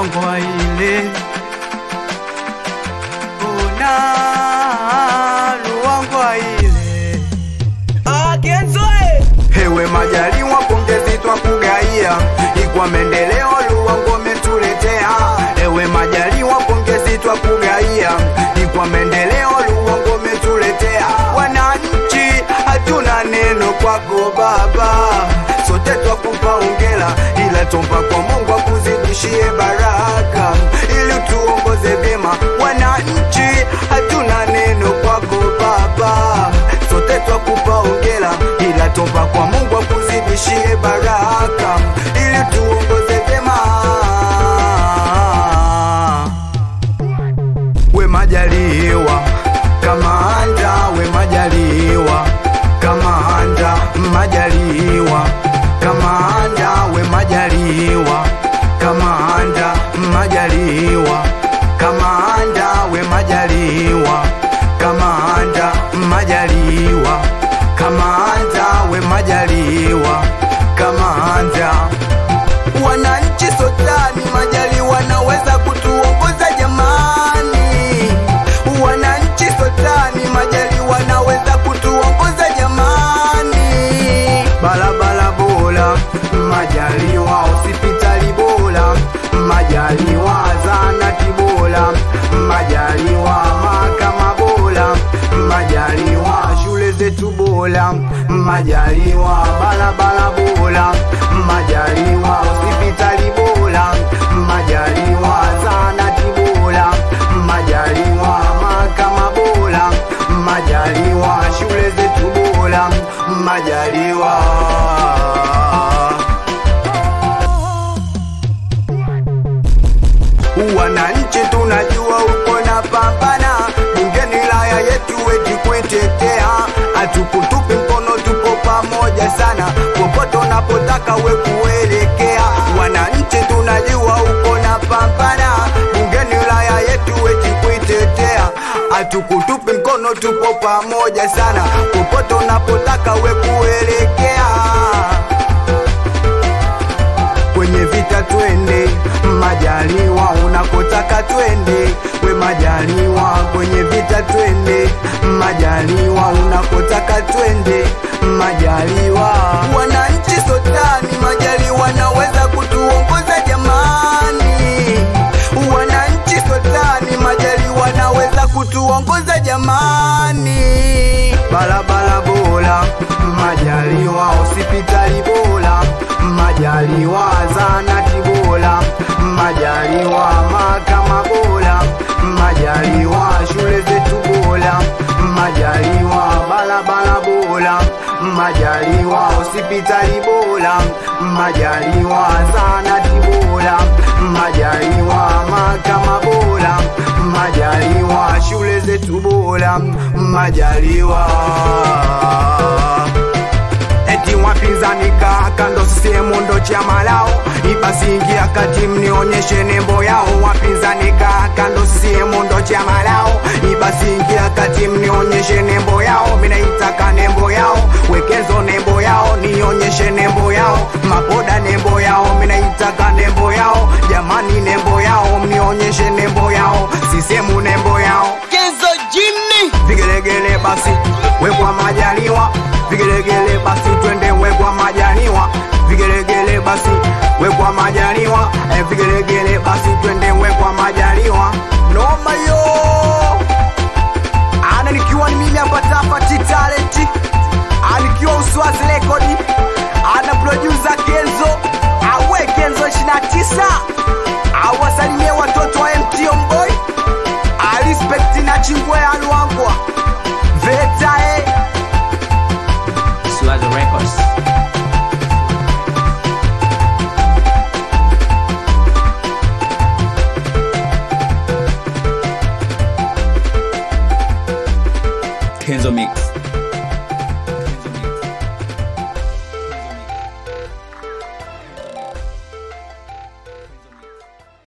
Luangwa ile ona Luangwa ile Akenzoe Hewe Majaliwa, pongezi twa kugaia ikwa maendeleo Luangwa umetuletea. Ewe Majaliwa, pongezi twa kugaia ikwa maendeleo Luangwa umetuletea. Wananchi hatuna neno kwako baba, sote twakupa hongera, ila tomba kwa Mungu akuzidishie baraka ili tuongoze vyema. Wananchi hatuna neno kwako baba, sote twakupa hongera, ila tomba kwa Mungu akuzidishie baraka ili tuongoze vyema. We Majaliwa kamanda, we Majaliwa kamanda, Majaliwa kamanda, we Majaliwa kamanda, Majaliwa kamanda, we Majaliwa kamanda, Majaliwa kamanda, we Majaliwa kamanda wananchi sotani Majaliwa naweza kutuongoza jamani, wananchi sotani Majaliwa naweza kutuongoza jamani, barabara bora Majaliwa, hospitali bora Majaliwa, zahanati bora Majaliwa, mahakama bora Majaliwa, shule zetu bora Majaliwa, barabara bora Majaliwa, hospitali bora Majaliwa, zahanati bora Majaliwa, mahakama bora Majaliwa, shule zetu bora Majaliwa. Wananchi tunajua uko na pambana, bungeni wilaya yetu eti kuitetea, hatukutupi mkono, tuko pamoja sana, popote unapotaka we kuelekea. Wananchi tunajua uko na pambana, bungeni wilaya yetu eti kuitetea, hatukutupi mkono, tupo pamoja sana, popote unapotaka we kuelekea kwenye vita twende Majaliwa, unakotaka twende we Majaliwa, kwenye vita twende Majaliwa, unakotaka twende Majaliwa. Wananchi sotani Majaliwa naweza kutuongoza jamani, wananchi sotani Majaliwa naweza kutuongoza jamani, barabara bora Majaliwa, hospitali bora Majaliwa, zahanati bora Majaliwa, mahakama bora Majaliwa, shule zetu bora Majaliwa, barabara bora Majaliwa, hospitali bora Majaliwa, zahanati bora Majaliwa, mahakama bora Majaliwa, shule zetu bora Majaliwa eti wapinzani kaa kando, sehemu ndo chama lao, ibasi ingia kati mnionyeshe nembo yao. Wapinzani kaa kando, sehemu ndo chama lao, ibasi ingia kati mnionyeshe nembo yao. Minaitaka nembo yao, wekezo nembo yao, nionyeshe nembo yao. Maboda nembo yao, minaitaka nembo yao, jamani nembo yao, mnionyeshe nembo yao. Sisemu nembo yao Kenzo Jimmy vigelegele basi wekwa Majaliwa, vigelegele basi twende wekwa Majaliwa, vigelegele basi wekwa Majaliwa, eh, vigelegele basi twende wekwa Majaliwa.